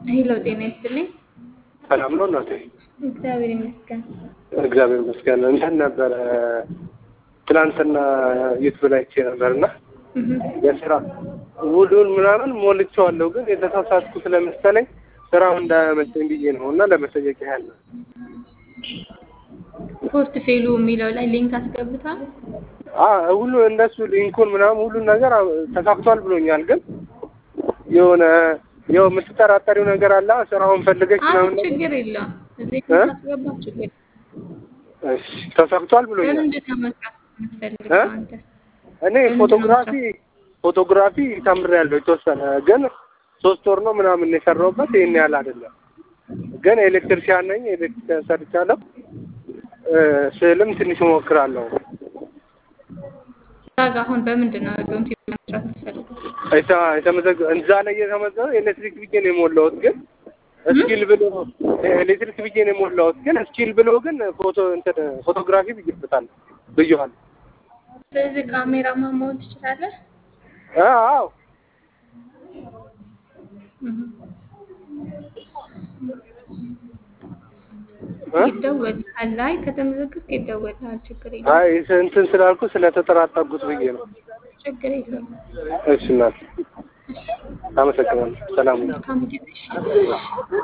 ሄሎ ጤና ይስጥልኝ። ሰላም ነው እናቴ? እግዚአብሔር ይመስገን። እግዚአብሔር ይመስገን። እንትን ነበረ ትናንትና ዩቱብ ላይ አይቼ ነበርና የስራ ውሉን ምናምን ሞልቼዋለሁ፣ ግን የተሳሳትኩ ስለመሰለኝ ስራው እንዳያመልጠኝ ብዬ ነው እና ለመጠየቅ ያህል ነው። ፖስት ፌሉ የሚለው ላይ ሊንክ አስገብቷል። አዎ ሁሉ እንደሱ ሊንኩን ምናምን ሁሉን ነገር ተሳክቷል ብሎኛል። ግን የሆነ ያው የምትጠራጠሪው ነገር አለ ስራውን ፈልገሽ አይ ምናምን ነገር ችግር የለውም። እዚህ እ? ካስገባ ችግር የለውም። እሺ ተሳክቷል ብሎኛል። በምንድን ነው መስራት የምትፈልገው እ? አንተ? እኔ በምንድን ነው ፎቶግራፊ መስራት? ፎቶግራፊ ተምሬያለሁ የተወሰነ ግን ሶስት ወር ነው ምናምን የሰራሁበት ይሄን ያህል አይደለም። ግን ኤሌክትሪሻን ነኝ፣ ኤሌክትሪክ ሰርቻለሁ። እ፣ ስዕልም ትንሽ እሞክራለሁ። እዛ ጋ አሁን በምንድን ነው ዶንት መስራት የምትፈልገው? የተ- የተመዘገ- እዛ ላይ የተመዘገበ ኤሌክትሪክ ብዬ ነው የሞላሁት። ግን እስኪል ብሎ ኤሌክትሪክ ብዬ ነው የሞላሁት። ግን እስኪል ብሎ ግን ፎቶ እንትን ፎቶግራፊ ብዬበታል ብዬዋለሁ። ስለዚህ ካሜራማን መሆን ትችላለህ። አ- አዎ እህ። እ? ይደወልልሃል። ላይ ከተመዘገብክ ይደወልልሃል። ችግር የለውም። አይ እንትን ስላልኩ ስለተጠራጠርኩት ብዬ ነው። ችግር የለውም። እሺ እናት አመሰግናለሁ። ሰላም ሁኑ። መልካም ጊዜ። እሺ።